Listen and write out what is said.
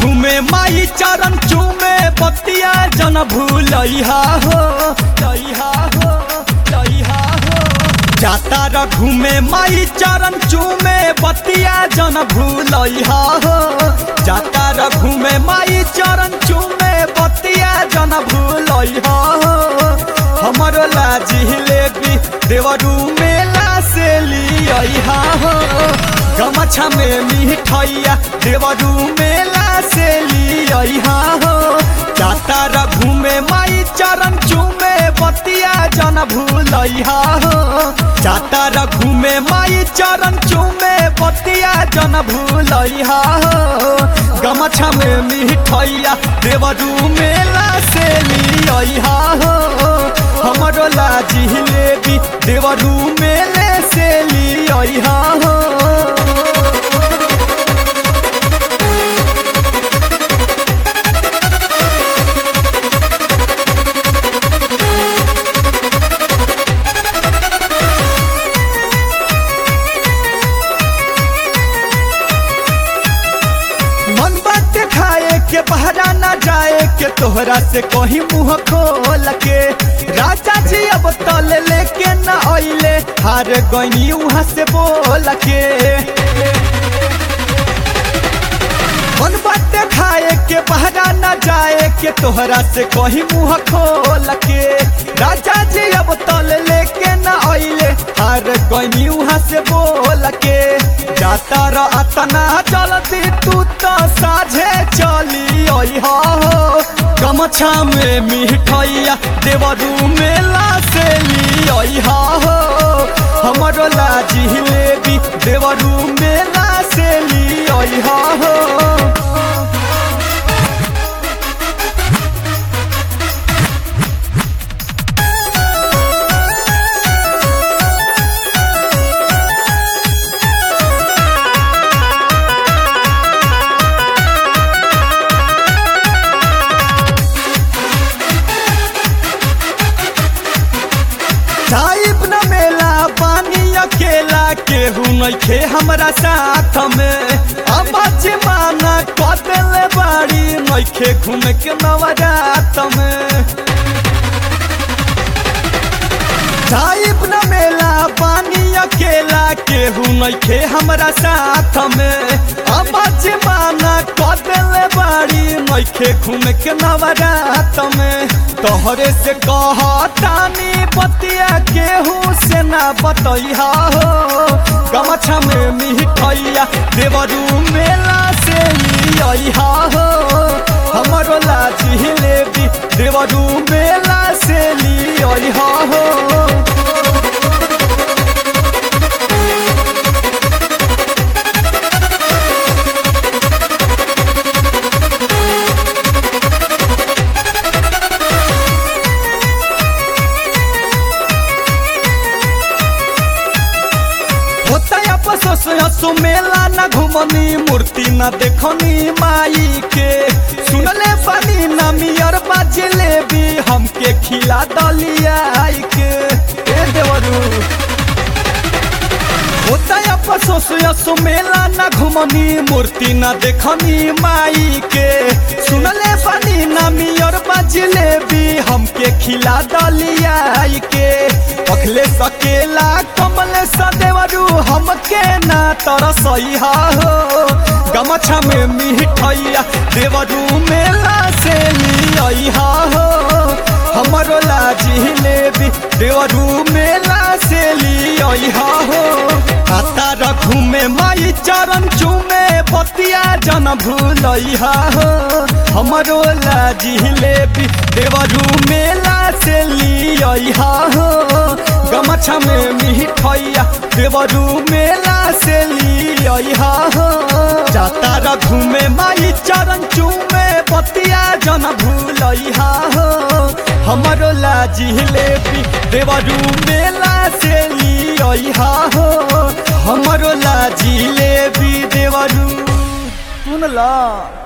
घूमे माई चरण चूमे बतिया जन भूलैहा हो लैहा हो लैहा हो जाता र घूमे माई चरण चूमे बतिया जन भूलैहा हो जाता र घूमे माई चरण चूमे बतिया जन भूलैहा हो हमरो लाजी लेबी देवरू मेला से लिया हो गमछा में मिठैया देवरू मेला से लिया हो जाता र घूमे माई चरण चूमे बतिया जन भूलैहा हो जाता र घूमे माई चरण चूमे बतिया जन भूलैहा हो गमछा में मिठैया देवरू मेला से लिया हो हमरो लाजी लेबी देवरू मेले से लिया हो मन बात खाए के बहरा ना जाए के तोहरा से कहीं मुंह खोल के राजा जी अब तल लेके न आइले हार गई वहां से बोल के मन बात खाए के बहरा ना जाए के तोहरा से कहीं मुंह खोल के राजा जी अब तल लेके न आइले हार गई वहां से बोल के जाता र अतना चलती तू तो साझे चली हो गमछा में मिठैया देवरू मेला से लिया हो हमरो लाजी लेबी देवरू मेला से लिया हो साहिब न मेला पानी अकेला केहू नइखे हमरा साथ में अब माना कदल बाड़ी नइखे घूमे के नवरात में साहिब न मेला पानी अकेला केहू नइखे हमरा साथ में अब माना कदल बाड़ी नइखे घूमे के नवरात में तोहरे से कहतानी बतिया केहू से ना बतैहा हो गमछा में मिठैया देवरू मेला से लिया हो हमरो लाजी लेबी देवरू मेला से लिया हो होता अफसोस हसो मेला न घुमनी मूर्ति न देखनी माई के सुनले बनी न मियर बाजले भी हमके खिला दलिया आई के ए देवरू होता अफसोस हसो मेला न घुमनी मूर्ति न देखनी माई के सुनले बनी न मियर बाजले भी हमके खिला दलिया आई के अखले सकेला कमल सदेवरू हमके ना तरसैहा हो गमछा में मिठैया देवरू मेला से लिया हो हमरो लाजी लेबी देवरू मेला से लिया हो आता रखू में माई चरण चूमे बतिया जन भूलैहा हो हमरो लाजी लेबी देवरू मेला से लिया हो गमछा में मिठैया देवरू मेला से लिया हो जाता रघु में माई चरण चूमे बतिया जन भूलैहा हो हमरो लाजी लेबी देवरू मेला से लिया हो हमरो लाजी लेबी देवरू सुनला